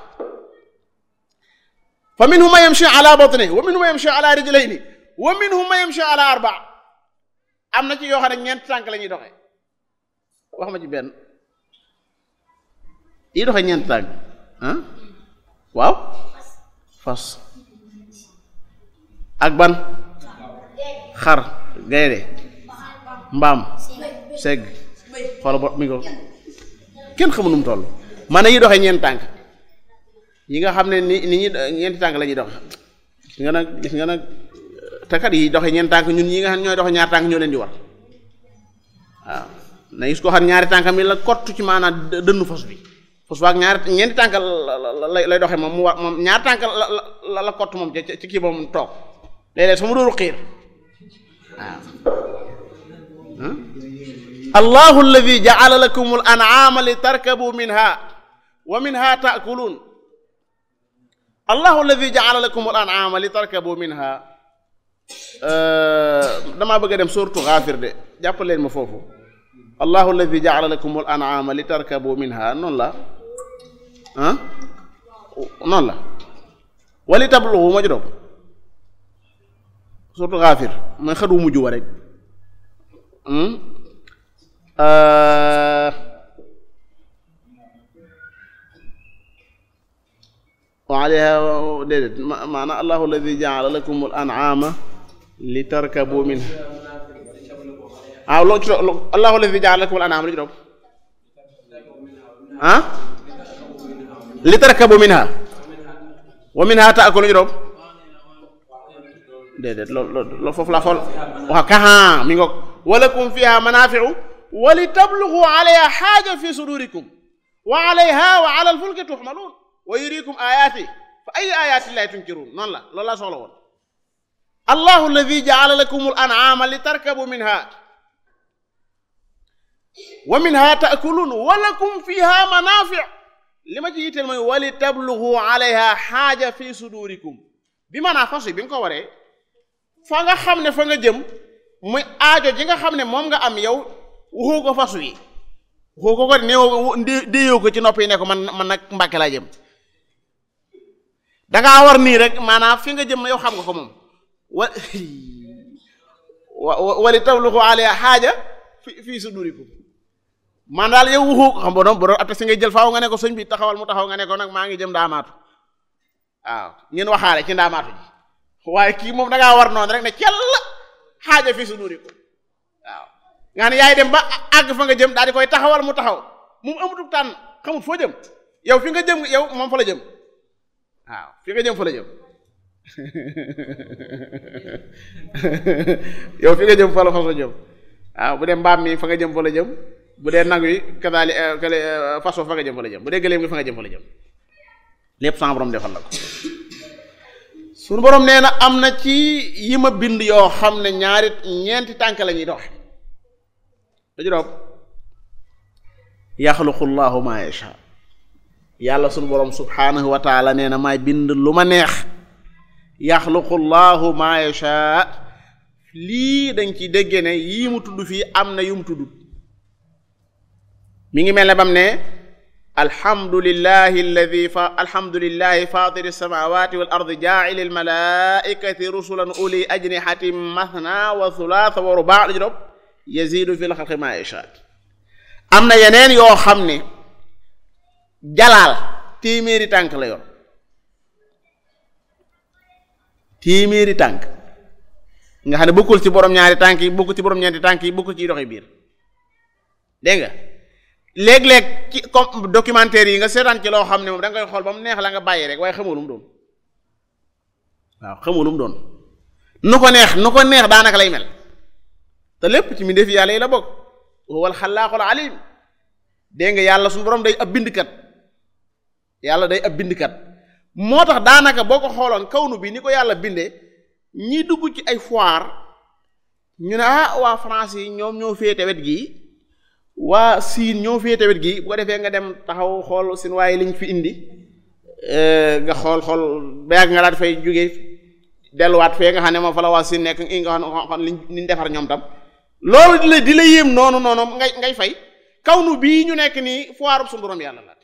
fa minhum man yamshi ala batnihi wa minhum man yamshi ala rijlayni wa minhum man yamshi ala arba am na ci yoo xam ne ñeent tànk la ñuy doxee wax ma ci benn yi doxee ñeent tànk ah waaw fas ak ban xar gaynde mbaam segg xoola bot mi ko kenn xamu nu mu toll man yi doxee ñeent tànk yi nga xam ne ni ni ñi ñeenti tànk la ñuy doxe gis nga nag gis nga nag tekat yi doxe ñeent tànk ñun ñi nga xam ñooy doxe ñaar tànk ñoo leen di war waaw na gis koo xam ñaari tànkam yi la kott ci maanaam dënnu fas bi fas waag ñaari ñeenti tànk la lay doxe moom mu war moom ñaari tànk la la la kott moom ci kii moom toog léeg-léeg su mu dooru xiir waaw allahu alladi ja'ala lakum al an'ama li tarkabu minha wa minha ta'kulun allahu alladi ja'ala lakum al an'ama li tarkabu minha damaa bëgg a dem surtout Ghafir de jàpp leen ma foofu allahu alladi ja'ala lakum al an'ama li tarkabu minha noonu la ah noonu la wali tablughu ma juróom surtout Ghafir mooy xëdu mujj wa rek wa alayha déedéet maanaam allahu alladi jaala lakum al an'ama li tarkabu minha waaw loo ci doon allahu alladi jaala lakum al an'ama lu ci doon ah li tarkabu minha wa minha ta'kulu ñu doon déedéet loolu loolu foofu la xool waaw kaxa mi ngoog walakum fiha manafi'u wa li tablugu alayha xaaja fi sudurikum wa alayha wa ala alfulki tuxmaluun wa yurikum ayaati fa ay ayaati llahi tunkiruun noonu la loolu laa soxla woon allahu alladi jaala lakum al an'aama li tarkabu minha wa minha taakuluun wa lakum fiha manaafic li ma ci yitteel mooy wa li tablugu alayha xaaja fi sudurikum bi maanaa fas yi bi nga ko waree fa nga xam ne fa nga jëm muy aajo ji nga xam ne moom nga am yow waxoo ko fasu yi waxoo ko ko néew déeyoo ko ci nopp yi ne ko man man nag Mbàkke laa jëm dangaa war nii rek maanaam fi nga jëm yow xam nga ko moom wa wali tabluxu alayha xaaja fi fii sudurikum man daal yow waxoo ko xam bo doon bo doon atta si ngay jël faaw nga ne ko sëñ bi taxawal mu taxaw nga ne ko nag maa ngi jëm ndaamaatu waaw ngeen waxaale ci ndaamaatu ji waaye kii moom dangaa war noonu rek ne cell xaaja fii sudurikum waaw nga ne yaay dem ba àgg fa nga jëm daal di koy taxawal mu taxaw moom amutuk tànn xamut foo jëm yow fi nga jëm yow moom fa la jëm waaw fi nga jëm fa la jëm yow fi nga jëm fa la fas la jëm waaw bu dee mbaam mi fa nga jëm fa la jëm bu dee nag wi kadaali kale façon fa nga jëm fa la jëm bu dee gëléem gi fa nga jëm fa la jëm lépp sama borom defal la ko suñu borom nee na am na ci yi ma bind yoo xam ne ñaari ñeenti tànk la ñuy dox dañu doom yaxluqu llahu ma yasha yàlla suñu borom subhanahu wa taala nee na maay bind lu ma neex yaxluqu llahu ma yasha lii dañ ci dégge ne yii mu tudd fii am na yu mu tudd mi ngi mel ne bam ne alhamdulillahi alladi fa alhamdulillahi fatiri samawati wal ardi jaacili almalaikati rusulan uli ajnihatin mathna wa thulatha wa rubaa dañu doom yazidu fi lxalqi ma yasha am na yeneen yoo xam ne jalaal téeméeri tànk la yor téeméeri tànk nga xam ne bokkul ci borom ñaari tànk yi bokkul ci borom ñeenti tànk yi bokkul ci doxi biir dégg nga léeg-léeg ci comme documentaire yi nga seetaan ci loo xam ne moom da nga koy xool ba mu neex la nga bàyyi rek waaye xamoo lu mu doon waaw xamoo lu mu doon nu ko neex nu ko neex daanaka lay mel te lépp ci mbindeef yàlla yi la bokk huwal xalaaqul alim dégg nga yàlla suñu borom day ab bindkat yàlla day ab bindkat moo tax daanaka boo ko xooloon kawnu bi ni ko yàlla bindee ñi dugg ci ay foire ñu ne ah waa France yi ñoom ñoo féete wet gii waa siin ñoo féete wet gii bu ko defee nga dem taxaw xool seen waaye liñ fi indi nga xool xool ba yàgg nga daal fay jóge delluwaat fee nga xam ne moom fa la waa siin nekk i nga xam liñ liñ defar ñoom tam loolu di la di la yéem noonu noonu ngay ngay fay kawnu bii ñu nekk nii foire suñu borom yàlla la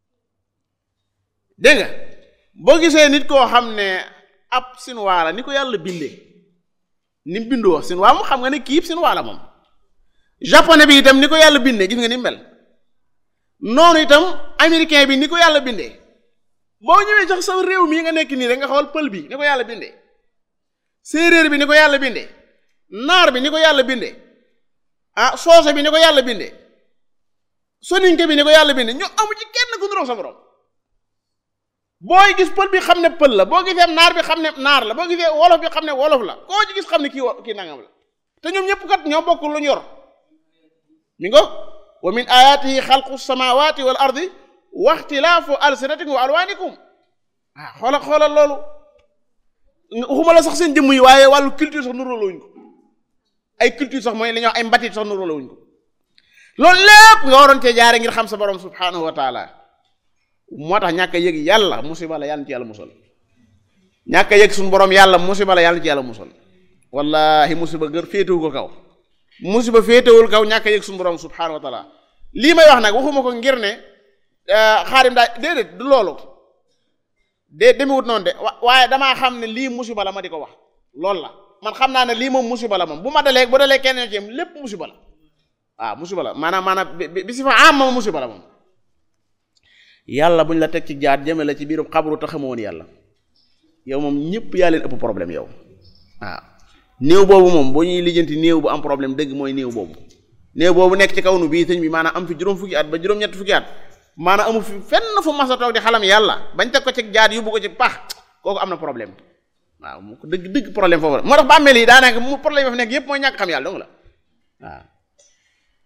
dégg nga boo gisee nit koo xam ne ab sinwaa la ni ko yàlla bindee ni mu bindoo sinwaa mu xam nga ne kii sinwaa la moom japonais bi itam ni ko yàlla bindee gis nga ni mu mel noonu itam américain bi ni ko yàlla bindee boo ñëwee sax sa réew mii nga nekk nii rek nga xool pël bi ni ko yàlla bindee séeréer bi ni ko yàlla bindee naar bi ni ko yàlla bindee ah soose bi ni ko yàlla bindee soninke bi ni ko yàlla bindee ñoo amu ci kenn ku nuroo sa borom booy gis pël bi xam ne pël la boo gisee naar bi xam ne naar la boo gisee wolof bi xam ne wolof la koo ci gis xam ne kii kii nangam la te ñoom ñëpp kat ñoo bokk lu ñu yor mi ngo wa min ayatihi xalqu samawati wal ardi wa ixtilaafu alsinatikum wa alwanikum ah xoola xoolal loolu waxuma la sax seen jëmm yi waaye wàllu culture sax nuróolawuñ ko ay culture sax mooy li ñuy wax ay mbatit sax nuróolawuñ ko loolu lépp nga waroon cee jaare ngir xam sa borom subhanahu wa taala moo tax ñàkk a yëg yàlla musiba la yàlla ci yàlla musal ñàkk a yëg suñu borom yàlla musiba la yàlla ci yàlla musal wallahi musiba gër féetewu ko kaw musiba féetewul kaw ñàkk a yëg suñu borom subhanahu wa taala lii may wax nag waxuma ko ngir ne xaarim daa déedéet du loolu de demewut noonu de waaye damaa xam ne lii musiba la ma di ko wax loolu la man xam naa ne lii moom musiba la moom bu ma dalee bu dalee kenn ci yam lépp musiba la waaw musiba la maanaam maanaam bi si fa am moom musiba la moom yàlla buñ la teg ci jaar jëme la ci biiru xabru te xamoo woon yàlla yow moom ñëpp yaa leen ëpp problème yow waaw néew boobu moom boo ñuy lijjanti néew bu am problème dëgg mooy néew boobu néew boobu nekk ci kaw nu bii sëñ bi maanaam am fi juróom fukki at ba juróom-ñett fukki at maanaam amu fi fenn fu mas a toog di xalam yàlla bañ teg ko ci jaar yóbbu ko ci pax kooku am na problème waaw mu ko dëgg dëgg problème foofu la moo tax bàmmeel yi daanaka mu problème yi fa nekk yëpp mooy ñàkk xam yàlla dong la waaw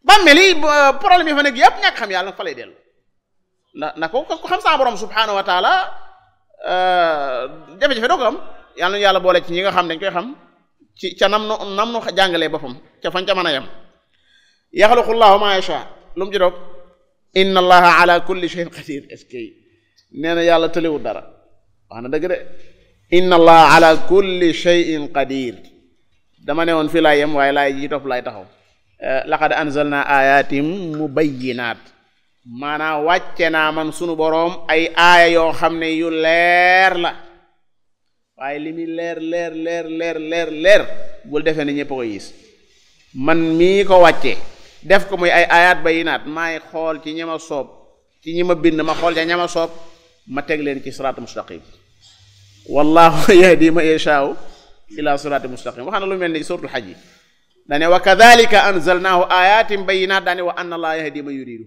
bàmmeel yi problème yi fa nekk yëpp ñàkk xam yàlla nag fa lay dellu ndax ndax ko ko xam saa borom subhanahu wa taala jafe-jafe doo ko am yàlla nu yàlla boole ci ñi nga xam dañ koy xam ci ca nam nu nam nu jàngalee boppam ca fañ ca mën a yem yaxluqu llahu ma yasha lu mu ci doog inna allaha ala kulli shay'in qadir est-ce que nee na yàlla tëlewul dara wax na dëgg de inna allaha ala kulli shay'in qadir dama ne woon fii laay yem waaye laay ji topp laay taxaw laqad anzalna ayatin mubayyinat maanaam wàcce naa man sunu boroom ay aaya yoo xam ne yu leer la waaye li muy leer leer leer leer leer leer bul defee ne ñëpp ko gis man mii ko wàcce def ko muy ay ayat bayinaat maay xool ci ñi ma soob ci ñi ma bind ma xool ca ña ma soob ma teg leen ci siraatu mustaqim wallahu yahdi ma yashaa'u ila siraati mustaqim wax na lu mel ni suratul xaj yi dane wa kadhalika anzalnahu ayatin bayinat daane wa anna allah yahdi ma yuridu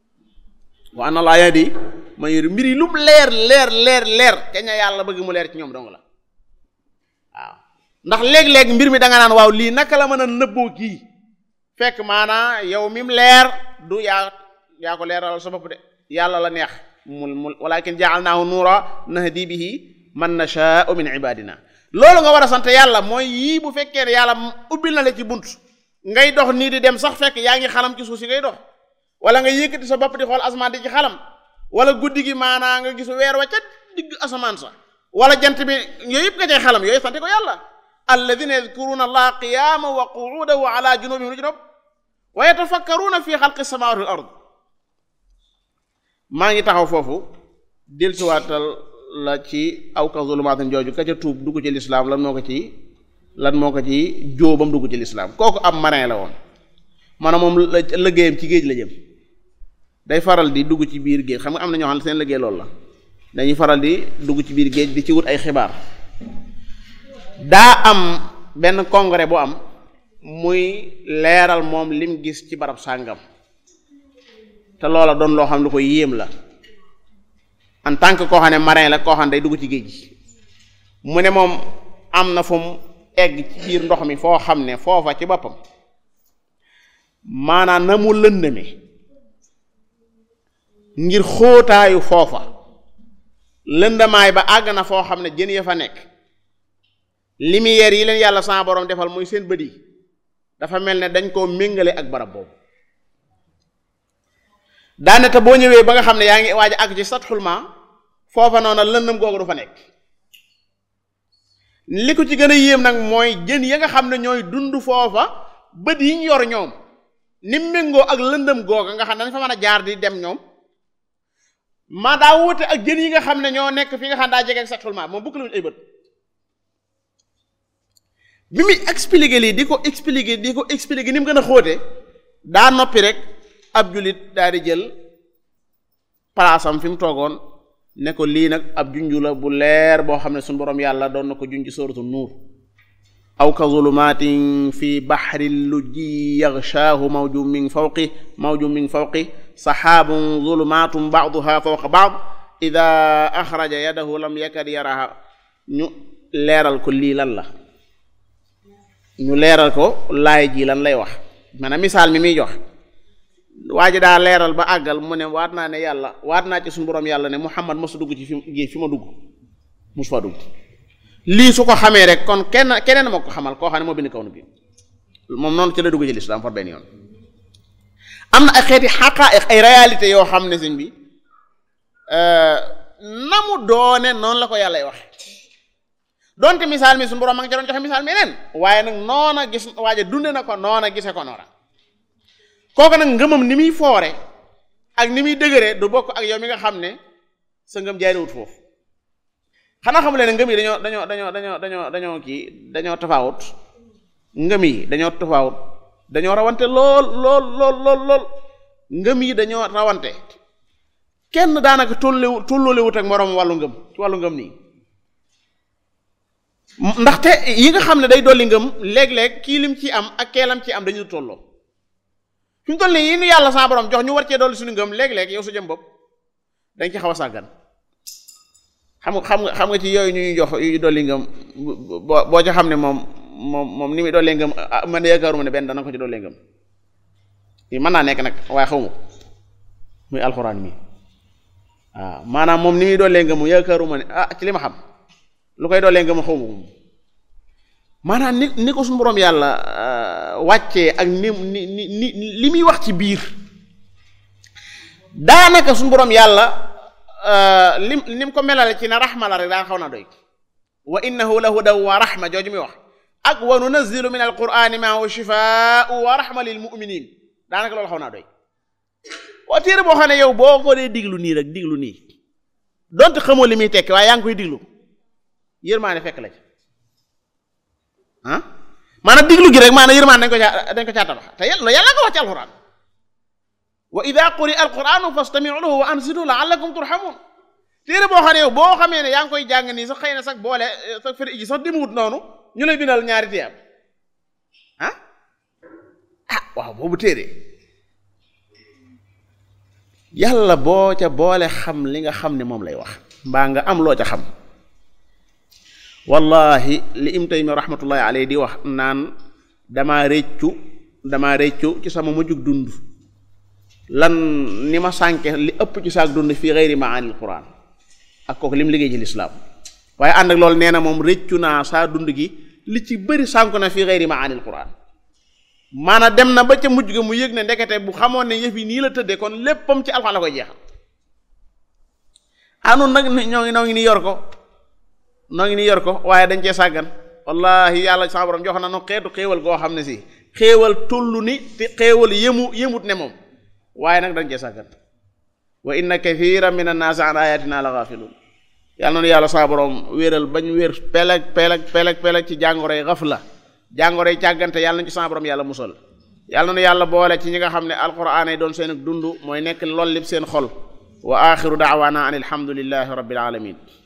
wa anna allah yahdi ma yuridu mbir yi lu mu leer leer leer leer te ña yàlla bëgg mu leer ci ñoom dong la waaw ndax léeg-léeg mbir mi da nga naan waaw lii naka la mën a nëbboo kii fekk maanaa yow mi mu leer du yaa yaa ko leeralal sa bopp de yàlla la neex mul mul walakin ja'alnaahu nuura nahdi bihi man nashaa'u min ibadina loolu nga war a sant yàlla mooy yii bu fekkee ne yàlla ubbil na la ci bunt ngay dox nii di dem sax fekk yaa ngi xalam ci suuf si ngay dox wala nga yëkkati sa bopp di xool asamaan di ci xalam wala guddi gi maanaa nga gis weer wa ca digg asamaan sa wala jant bi yooyu yëpp nga cay xalam yooyu sante ko yàlla alladina yadkuruna allaha qiyaman wa qu'udan wa ala junubihim lu ci nopp wa yatafakkaruna fi xalqi samawati wal ard maa ngi taxaw foofu dellusiwaatal la ci aw ka zulumaatin jooju ka ca tuub dugg ci lislaam lan moo ko ci lan moo ko ci jóobam dugg ci lislaam kooku ab marin la woon maanaam moom liggéeyam ci géej la jëm day faral di dugg ci biir géej xam nga am na ñoo xam ne seen liggéey loolu la dañuy faral di dugg ci biir géej di ci wut ay xibaar daa am benn congrès bu am muy leeral moom lim gis ci barab sàngam te loola doon loo xam ne ko yéem la en tant que koo xam ne marin la koo xam ne day dugg ci géej gi mu ne moom am na fu mu egg ci biir ndox mi foo xam ne foofa ci boppam maanaam na mu lëndëme ngir xóotaayu foofa lëndamaay ba àgg na foo xam ne jën ya fa nekk lumière yi leen yàlla sama borom defal muy seen bët yi dafa mel ne dañ koo méngale ak barab boobu daane te boo ñëwee ba nga xam ne yaa ngi waaj a àgg ci satxul ma foofa noonu lëndëm googu du fa nekk li ko ci gën a yéem nag mooy jën ya nga xam ne ñooy dund foofa bët yi ñu yor ñoom ni méngoo ak lëndëm googa nga xam ne dañ fa mën a jaar di dem ñoom ma daa wute ak jën yi nga xam ne ñoo nekk fi nga xam daa jege ak satxul ma moom bukk luñu ay bët bi muy expliquer lii di ko expliquer di ko expliquer ni mu gën a xóote daa noppi rek ab julit daal di jël palaasam fi mu toogoon ne ko lii nag ab junju la bu leer boo xam ne suñu borom yàlla doon na ko junj sóoratu nuur aw ka zulumatin fi baxri lujji yaxshaahu mawju min fawqi mawju min fawqi saxaabun zulumatum baaduha fawqa baad ida axraja yadahu lam yakad yaraha ñu leeral ko lii lan la ñu leeral ko laay ji lan lay wax maanaam misaal mi muy jox waa ji daa leeral ba àggal mu ne waat naa ne yàlla waat naa ci suñu borom yàlla ne Muhammad mosu dugg ci fi fi ma dugg mosu fa dugg lii su ko xamee rek kon kenn keneen ma ko xamal koo xam ne moo bind kaw na bi moom noonu ci la dugg ci lislaam far benn yoon am na ay xeeti xaqaa'iq ay réalité yoo xam ne sëñ bi na mu doone noonu la ko yàlla wax donte misaal mi suñu borom ma ngi ca doon joxe misaal mi neen waaye nag noona gis waaye dunde na ko noona gise ko noona kooku nag ngëmam ni muy foore ak ni muy dëgëree du bokk ak yow mi nga xam ne sa ngëm jaariwut foofu xanaa xamu leen ngëm yi dañoo dañoo dañoo dañoo dañoo dañoo kii dañoo tafaawut ngëm yi dañoo tafaawut dañoo rawante lool lool lool lool lool ngëm yi dañoo rawante kenn daanaka tollewu tolloolewut ak moroom wàllu ngëm ci wàllu ngëm nii ndaxte yi nga xam ne day dolli ngëm léeg-léeg kii lim ci am ak keelam ci am dañu tolloo fi mu toll nii yi nu yàlla sa borom jox ñu war cee dolli suñu ngëm léeg-léeg yow su jëm bopp dañ ci xaw a sàggan xam nga xam nga xam nga ci yooyu ñuy jox yu dolli ngëm boo boo ca xam ne moom moom moom ni muy dollee ngëm man de yaakaaruma ne benn dana ko ci dollee ngëm mën naa nekk nag waaye xaw ma ko muy alxuraan mi waaw maanaam moom ni muy doolee nga mu yaakaaruma ne ah ci li ma xam lu koy doolee nga mu xaw ma ko maanaam ni ni ko suñu boroom yàlla wàccee ak ni ni ni ni li muy wax ci biir daanaka suñu boroom yàlla lim ni mu ko melale ci na raxma la rek daan xaw naa doy wa innahu la hudaw wa raxma jooju muy wax ak wa nunazzilu min alqurani ma huwa shifaau wa raxma lil muminin daanaka loolu xaw naa doy waa téere boo xam ne yow boo ko dee diglu nii rek diglu nii donte xamoo li muy tekki waaye yaa ngi koy diglu yërmaane fekk la ci ah maanaam diglu gi rek maanaam yërmaane dañ ko caa dañ ko caa tabax te yàlla yàlla nga wax ci alquran wa ida quri alquranu fastamiu lahu wa ansitu laallakum turhamun téere boo xam ne yow boo xamee ne yaa ngi koy jàng nii sax xëy na sax boole sax fëri ji sax demewut noonu ñu lay bindal ñaari tiyaab ah ah waaw boobu téere yàlla boo ca boole xam li nga xam ne moom lay wax mbaa nga am loo ca xam wallahi li im taymi rahmatullahi alayhi di wax naan damaa réccu damaa réccu ci sama mujjug dund lan ni ma sànke li ëpp ci saak dund fii xeyri maanil quran ak kooku lim liggéey ci lislaam waaye ànd ak loolu nee na moom réccu naa saa dund gi li ci bëri sànku na fii xeyri maanil quran maanaam dem na ba ca mujj ga mu yëg ne ndekete bu xamoon ne yëf yi nii la tëddee kon léppam ci alxuraan la koy jeexal anoon nag ñoo ngi noo ngi ni yor ko noo ngi ni yor ko waaye dañ cee sàggan wallahi yàlla sa borom jox na no xeetu xéewal goo xam ne si xéewal tullu ni te xéewal yëmu yëmut ne moom waaye nag dañ cee sàggan wa inna kathiran min annaasi an ayatina la gafilun yàlla noonu yàlla sa borom wéeral bañ wér peleg peleg peleg peleg ci jàngoroy xafla jàngoro yi càggante yàlla nañu ci sama borom yàlla musal yàlla na yàlla boole ci ñi nga xam ne alquran ay doon seen dund mooy nekk lool lépp seen xol wa axiru daawaana an alhamdulillahi rabbil alamin